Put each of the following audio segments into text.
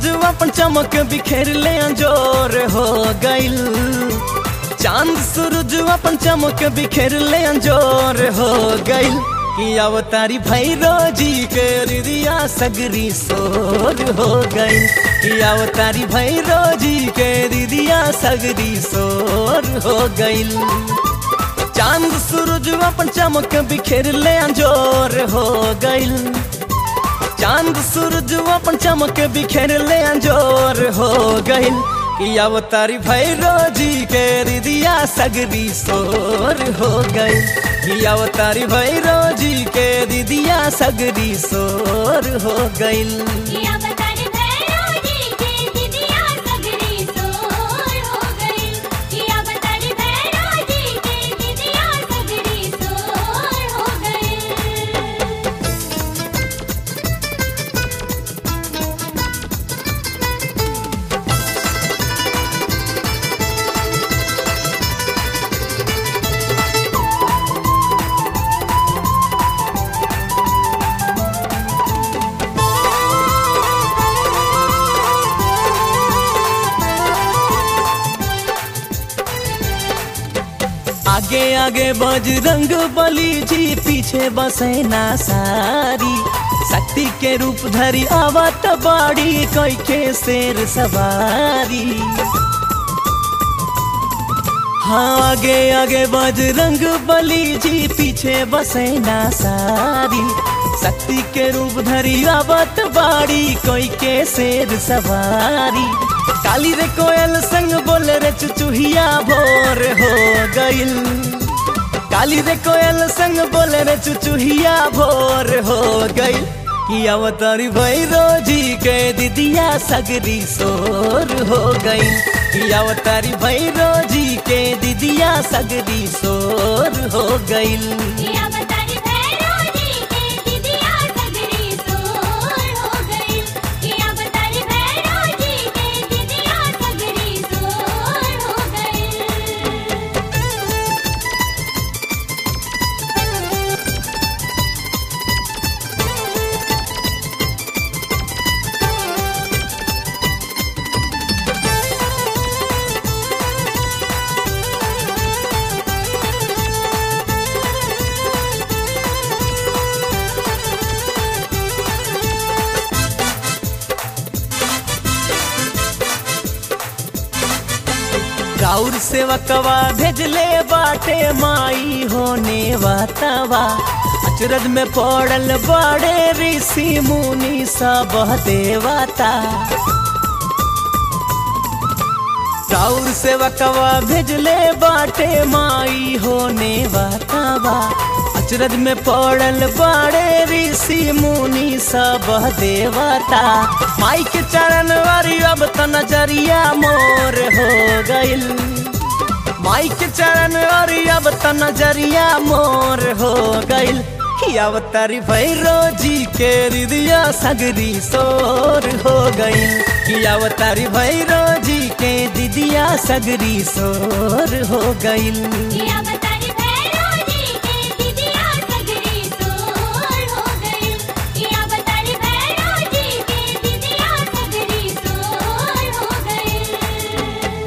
सूरज अपन चमक बिखेर ले अंजोर हो गइल चांद सूरज अपन चमक बिखेर ले अंजोर हो गइल कि अवतारी भैरो जी के रिदिया सगरी सोर हो गइल कि अवतारी भैरो जी के रिदिया सगरी सोर हो गइल चांद सूरज अपन चमक बिखेर ले अंजोर हो गइल चांद सूरज अपन चमक बिखेर ले अंजोर हो गइल कि अवतारी भैरो जी के रिदिया सगरी सोर हो गइल कि अवतारी भैरो जी के रिदिया सगरी सोर हो गइल किया बतारी भैरव जी के दिदिया सगरी सोर हो गई किया बतारी भैरव जी के दिदिया सगरी सोर हो गई आगे आगे बजरंग बली जी पीछे बसेना सारी शक्ति के रूप धरी आवत बाड़ी कोई के शेर सवारी हाँ आगे आगे बजरंग बली जी पीछे बसेना सारी शक्ति के रूप धरी आवत बाड़ी कोई के शेर सवारी काली रे कोयल संग बोले रे चुचुहिया भोर हो गइल काली रे कोयल संग बोले रे चुचुहिया भोर हो गइल कि अवतारी भैरो जी के दिदिया सगरी सोर हो गई कि अवतारी भैरो जी के दिदिया सगरी सोर हो गइल किया बतारी भैरव जी के दिदिया सगरी सोर हो गई किया बतारी भैरव जी के दिदिया सगरी सोर हो गई राउर सेवकवा भेजले बाटे माई होने वातवा अचरज में पड़ल बड़े ऋषि मुनि सब देवता राउर सेवकवा भेजले बाटे माई होने वातवा अचरज में पड़ल बड़े ऋषि मुनि सब देवता माई के चरण वारी अब त नजरिया मोर हो गइल माई के चरण वारी अब त नजरिया मोर हो गइल कि अवतारी भैरो जी के हृदय सगरी सोर हो गइल कि अवतारी भैरो जी के दिदिया सगरी सोर हो गइल किया बतारी भैरव जी के दिदिया सगरी सोर हो गई किया बतारी भैरव जी के दिदिया सगरी सोर हो गई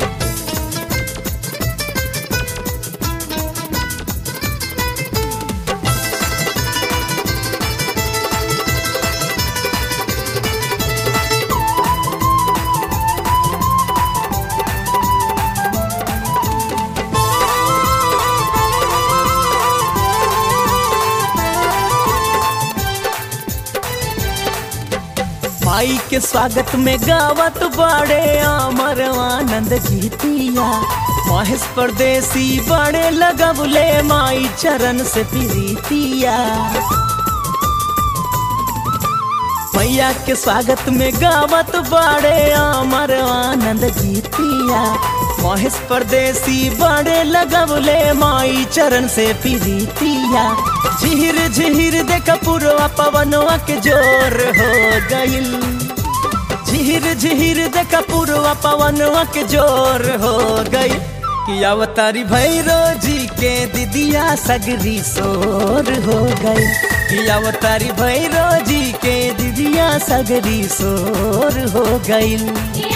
माई के स्वागत में गावत बड़े अमर आनंद गीतिया महेश परदेसी बड़े लगबले माई चरण से प्रीतिया मैया के स्वागत में गावत बड़े अमर आनंद गीतिया महेश परदेसी बड़े लगबले माई चरण से प्रीतिया झिहिर झिहिर देख पुरवा पवनवा के जोर हो गइल झिहिर झिहिर देख पुरवा पवनवा के जोर हो गइल कि अवतारी भैरो जी के दिदिया सगरी सोर हो गई कि अवतारी भैरो जी के दिदिया सगरी शोर हो गईल कि